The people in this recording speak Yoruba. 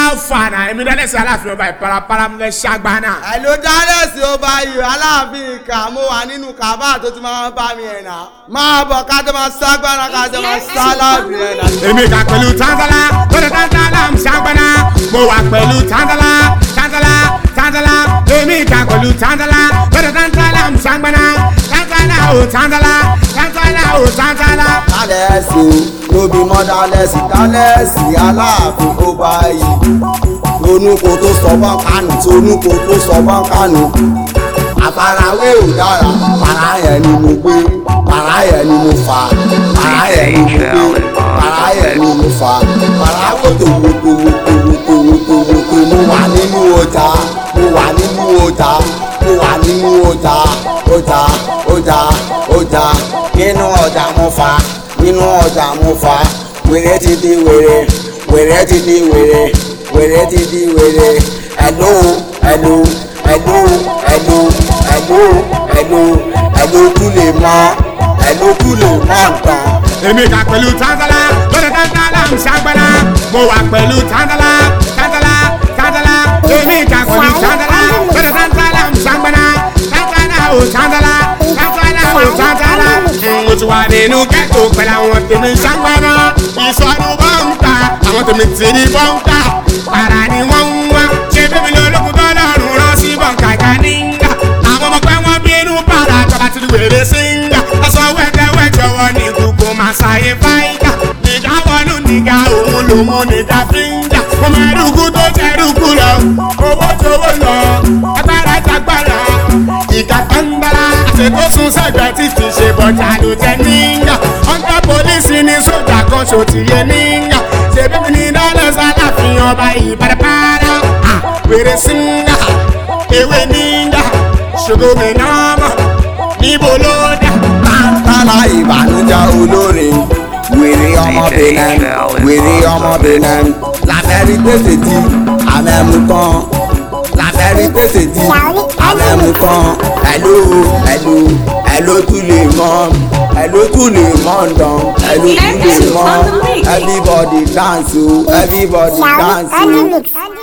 fànà èmi dálẹ́sì aláàfin ọba ìparapara mi fẹ́ ṣàgbánà. àìló dálẹ́sì ọba yìí aláàfin ìkà mo wà nínú kàbá tó ti máa ń bá mi ẹ̀ nà. máa bọ̀ ká tó máa ságbára ká tó máa sá láàbì ẹ̀ nà. èmi kà pẹ̀lú tanzala lọ́dọ̀ tanzala ń ṣàgbánà mo wà pẹ̀lú tanzala tanzala tanzala èmi kà pẹ̀lú tanzala lọ́dọ̀ tanzala ń ṣàgbánà tanzala ò tanzala tanzala ò tanzala. dálẹ́sì o lóbi mọ́ dálẹ́sì dálẹ́sì aláàfin ọba yìí. ronúko tó sọ bọ́n kánú tonúko tó sọ bọ́n kánú. àfarawé ò dára para yẹn ni mo gbé para yẹn ni mo fà para yẹn ni mo gbé para yẹn ni mo fà para wòtò wòtò wòtò wòtò wòtò wòtò mo wà nínú ọjà mo wà nínú ọjà mo wà nínú ọjà ọjà ọjà ọjà nínú ọjà mo fà nínú ọjà mo fà wèrè ti di wèrè wèrè ti di wèrè wèrè ti di wèrè ẹ̀lú ẹ̀lú ẹ̀lú ẹ̀lú ẹ̀lú ẹ̀lú ẹ̀lú tún lè mọ ẹ̀lú tún lè mọ nǹkan. èmi kà pẹ̀lú tanzala lọ́dọ̀ tanzala ń ṣàgbánà mo wà pẹ̀lú tanzala tanzala tanzala èmi kà pẹ̀lú tanzala lọ́dọ̀ tanzala ń ṣàgbánà tanzala ò tanzala tanzala ò tanzala. mo ti wà nínú ghetto pẹ̀lú àwọn tèmi ṣàgbánà ìsọdún bọ́ǹkà àwọn tèmi ti di bọ́ǹkà para ni wọ́n ń wá ṣé bébí lolókun tó lọ́rùn rán sí bọ́ǹkà ìkànnìngà àwọn ọmọ pẹ́ wọ́n bínú para tọ́ba ti di wèrè síngà aṣọ wẹ́tẹ́wẹ́tẹ́ wọ́n ní gbogbo máa ṣàyè fáìgà nìjà wọnú nìga òun lòun nìjà fíńgà mo máa dùkú tó tẹ̀rùkú lọ owó tówó lọ agbára jagbára ìka kàńdàrà àṣetó sún sẹ́gbẹ̀ẹ́ tí kì í ṣe bọ́jà ló jẹ́ níyà ọ̀gá pólísì ní sójà kan ṣòtìyẹ níyà ṣèbí mi ní dọ́lẹ̀ sálàfin ọba ìbàdàpàdà wèrè síngà ewé níyà ṣògo mi náà mọ̀ níbo ló dà. tálá ìbànújẹ́ olórin wèrè ọmọ benin wèrè ọmọ benin làbẹ́rí pèsè tí àmẹ́mú kan làbẹ́rí pèsè tí àmẹ́mú kan ẹ̀lú ẹ̀lú ẹ̀lú tún lè mọ́ ẹ̀lú tún lè mọ́ ǹdán ẹ̀lú tún lè mọ́ everybody dance o everybody dance o. Mix.